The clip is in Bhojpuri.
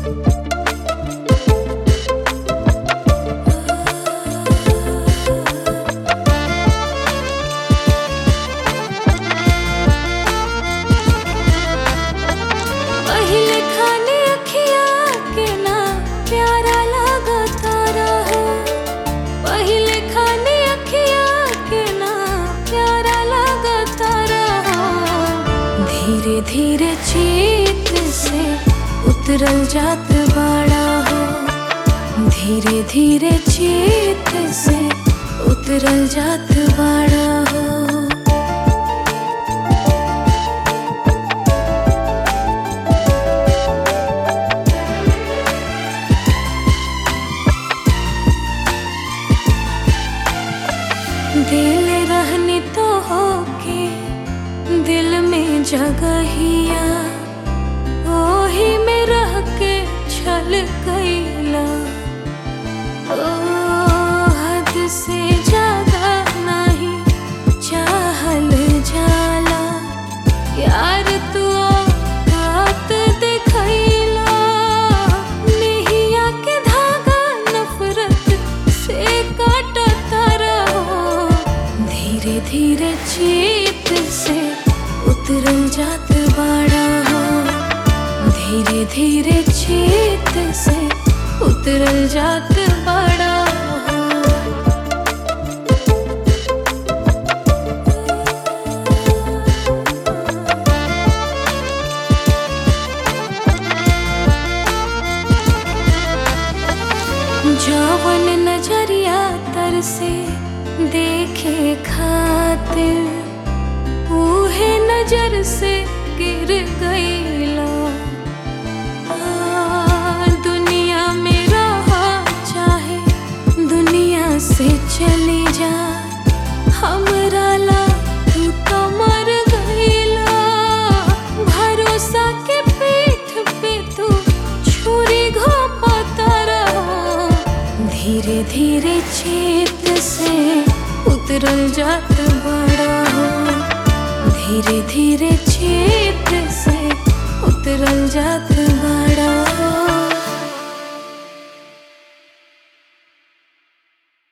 पहिले खाने अखिया के ना प्यारा लागता रहो पहिले खाने अखिया के ना प्यारा लागता रहो धीरे धीरे चीत से उतरल जात बाड़ा हो धीरे धीरे चीत से उतरल जात बाड़ा हो दिल रहनी तो होके दिल में जगहिया ओही में रह के छल गईला ओ हद से ज्यादा नहीं चाहल जाला यार तू औकात दिखैला नेहिया के धागा नफरत से काटता रहो धीरे धीरे चीत से उतरल जात बाड़ा हो धीरे धीरे चीत से उतरल जात बाड़ा हो जवन नजरिया तर से देखे खातिर ऊहे नजर से गिर गईला आ, दुनिया में रहा चाहे दुनिया से चली जा हमरा ला तू तो मर गईला भरोसा के पीठ पे तू छुरी घोपता रहो धीरे धीरे चेत से उतरल जात बड़ा हो धीरे धीरे चेत से उतरल जात बड़ा हो